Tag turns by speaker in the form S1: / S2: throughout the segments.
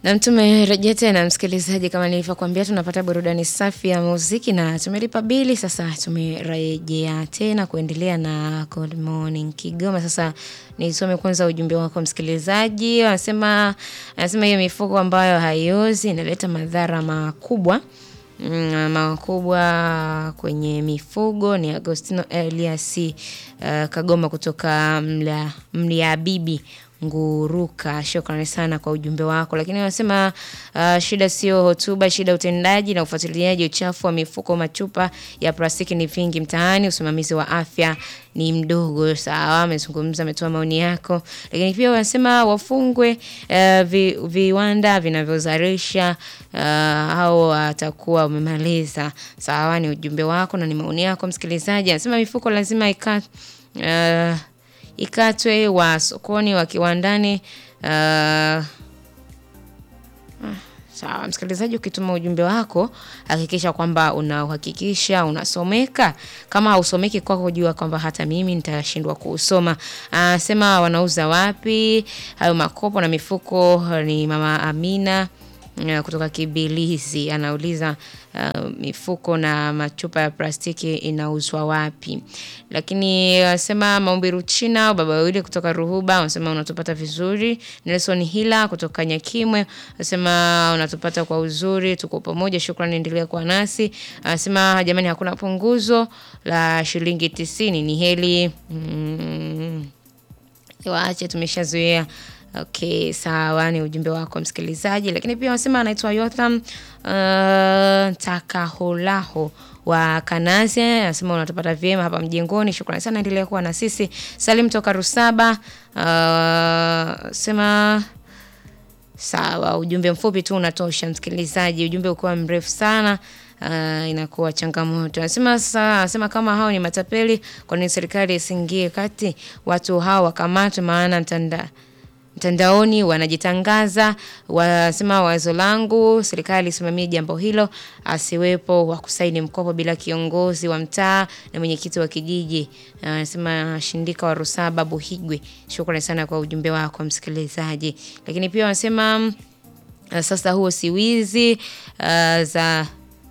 S1: Na tumerejea tena msikilizaji, kama nilivyokuambia, tunapata burudani safi ya muziki na tumelipa bili. Sasa tumerejea tena kuendelea na Good Morning Kigoma. Sasa nisome kwanza ujumbe wako msikilizaji. Anasema anasema hiyo mifugo ambayo haiozi inaleta madhara makubwa Mm, makubwa kwenye mifugo ni Agostino Elias uh, Kagoma kutoka mla, Mliabibi Nguruka. Shukrani sana kwa ujumbe wako, lakini wanasema uh, shida sio hotuba, shida utendaji na ufuatiliaji. Uchafu wa mifuko, machupa ya plastiki ni vingi mtaani, usimamizi wa afya ni mdogo. Sawa, amezungumza, ametoa maoni yako, lakini pia wanasema wafungwe uh, vi, viwanda vinavyozalisha uh, au watakuwa umemaliza. Sawa, ni ujumbe wako na ni maoni yako msikilizaji. Anasema mifuko lazima ika uh, ikatwe wa sokoni wa kiwandani. Uh, sawa msikilizaji, ukituma ujumbe wako hakikisha kwamba unauhakikisha unasomeka. Kama hausomeki kwako, jua kwamba hata mimi nitashindwa kuusoma. Anasema wanauza wapi hayo makopo na mifuko? Ni mama Amina uh, kutoka Kibilizi anauliza uh, mifuko na machupa ya plastiki inauzwa wapi? Lakini anasema Maombi Ruchina au baba wawili kutoka Ruhuba anasema unatupata vizuri. Nelson Hila kutoka Nyakimwe anasema unatupata kwa uzuri, tuko pamoja, shukrani, endelea kuwa nasi. Anasema jamani, hakuna punguzo la shilingi tisini, ni heli mm, waache tumeshazoea. Okay, sawa, ni ujumbe wako msikilizaji, lakini pia wanasema anaitwa Yotham uh, Takaholaho wa Kanazi anasema unatupata vyema hapa mjengoni, shukrani sana, endelea kuwa na sisi. Salim toka Rusaba uh, sema sawa, ujumbe mfupi tu unatosha msikilizaji, ujumbe ukiwa mrefu sana Uh, inakuwa changamoto. Anasema sasa, anasema kama hao ni matapeli, kwa nini serikali isingie kati, watu hao wakamatwe, maana mtanda mtandaoni wanajitangaza. Wasema wazo langu serikali isimamie jambo hilo, asiwepo wa kusaini mkopo bila kiongozi wa mtaa na mwenyekiti wa kijiji. Anasema Shindika wa Rusaba Buhigwe. Shukrani sana kwa ujumbe wako msikilizaji, lakini pia wanasema uh, sasa huo si wizi uh, za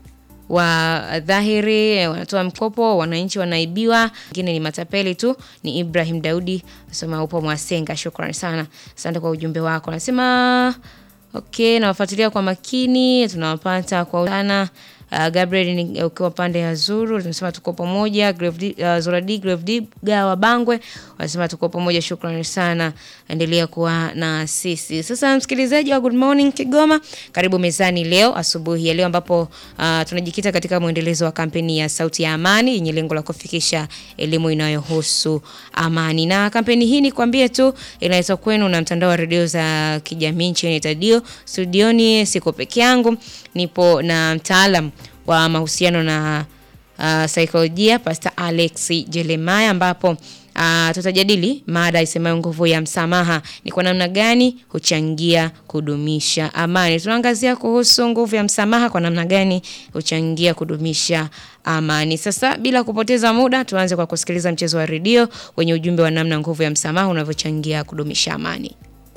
S1: wa dhahiri wanatoa mkopo, wananchi wanaibiwa, wengine ni matapeli tu. Ni Ibrahim Daudi nasema upo Mwasenga, shukrani sana, asante kwa ujumbe wako. Nasema okay, nawafuatilia kwa makini, tunawapata kwa sana. Uh, Gabriel ni ukiwa pande ya Zuru tunasema tuko pamoja. Uh, Zoradi Grevdiga wa Bangwe wanasema tuko pamoja, shukrani sana, endelea kuwa na sisi. Sasa msikilizaji wa Good Morning Kigoma, karibu mezani leo asubuhi ya leo, ambapo uh, tunajikita katika mwendelezo wa kampeni ya Sauti ya Amani yenye lengo la kufikisha elimu inayohusu amani, na kampeni hii ni kwambie tu inaletwa kwenu na mtandao wa redio za kijamii nchini Tadio. Studioni siko peke yangu, nipo na mtaalam wa mahusiano na uh, saikolojia Pastor Alex Jeremiah ambapo uh, tutajadili mada isemayo nguvu ya msamaha ni kwa namna gani huchangia kudumisha amani. Tunaangazia kuhusu nguvu ya msamaha kwa namna gani huchangia kudumisha amani. Sasa bila kupoteza muda, tuanze kwa kusikiliza mchezo wa redio wenye ujumbe wa namna nguvu ya msamaha unavyochangia kudumisha amani.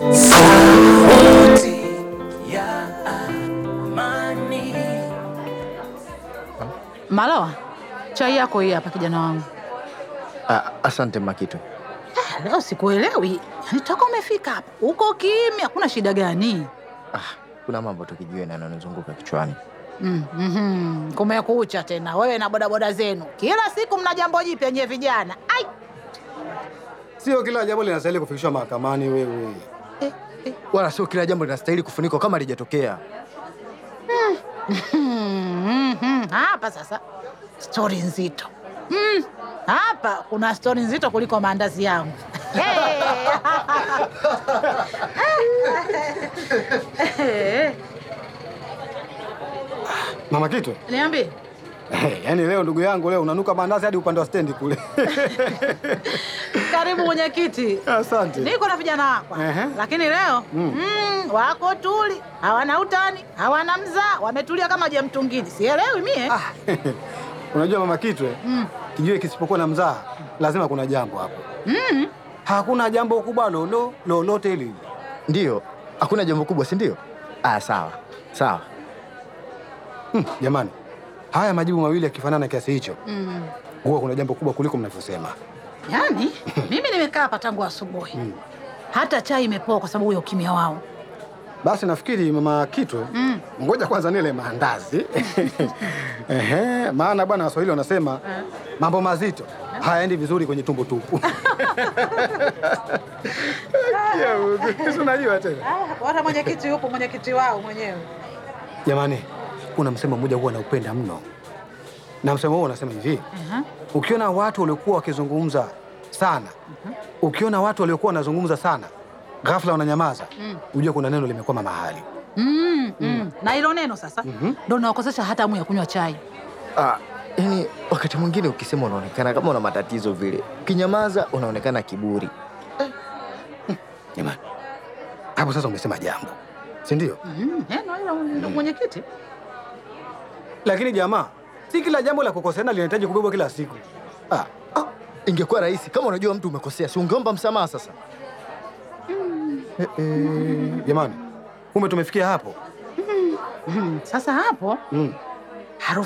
S2: Malawa, chai yako hii hapa kijana wangu.
S3: Ah, asante Makitu.
S2: Ah, leo sikuelewi, yaani toka umefika hapa uko kimya, kuna shida gani?
S3: Ah, kuna mambo tukijue na yananizunguka kichwani.
S2: Mm, mhm. Kumekucha tena wewe na bodaboda zenu, kila siku mna jambo jipya nyewe vijana. Ai,
S4: Sio kila jambo linastahili kufikishwa mahakamani wewe.
S2: eh, eh.
S3: Wala sio kila jambo linastahili kufunikwa kama lijatokea.
S2: Mm, mhm. Hapa sasa stori nzito Mm, hapa kuna stori nzito kuliko maandazi yangu.
S4: Mama Kitwe,
S2: Niambie.
S4: yaani leo ndugu yangu leo unanuka mandazi hadi upande wa stendi kule.
S2: Karibu mwenyekiti.
S4: Asante.
S2: Niko na vijana wako
S4: Ehe.
S2: lakini leo mm. wako tuli, hawana utani, hawana mzaa, wametulia kama je mtungini. Sielewi mie.
S4: Ah, Unajua Mama Kitwe, kijue kisipokuwa na mzaha lazima kuna jambo hapo. Hakuna jambo kubwa lolo lolote hili.
S3: Ndiyo, hakuna jambo kubwa, si ndio? Ah, sawa sawa.
S4: Hmm, jamani, haya majibu mawili yakifanana kiasi hicho, huwa kuna jambo kubwa kuliko mnavyosema.
S2: Yaani mimi nimekaa hapa tangu asubuhi, hata chai imepoa kwa sababu ya ukimya wao.
S4: Basi nafikiri mama Kitwe, ngoja kwanza nile maandazi Ehe, maana bwana Waswahili wanasema mambo mazito hayaendi vizuri kwenye tumbo tupu. Ya Mungu, si unajua tena.
S2: Hata mwenyekiti yupo, mwenyekiti wao mwenyewe.
S4: Jamani, kuna msemo mmoja huwa naupenda mno, na msemo huo unasema hivi: ukiona watu waliokuwa wakizungumza sana, ukiona watu waliokuwa wanazungumza sana, ghafla wananyamaza, ujue kuna neno limekwama mahali.
S2: Mm, mm. Na hilo neno sasa ndo nawakosesha hata hamu ya kunywa chai.
S3: Ah, yani wakati mwingine ukisema unaonekana kama una matatizo vile, ukinyamaza unaonekana kiburi.
S4: Jamani, hapo sasa umesema jambo, si ndio?
S2: Mm, eh, na hilo ndo mwenyekiti.
S4: Lakini jamaa, si kila jambo la kukoseana linahitaji kubebwa kila siku. Ah,
S3: Ah, ingekuwa rahisi kama unajua mtu umekosea, si ungeomba msamaha sasa?
S4: jamani, kumbe tumefikia hapo.
S2: Mm, Sasa hapo
S4: Mm.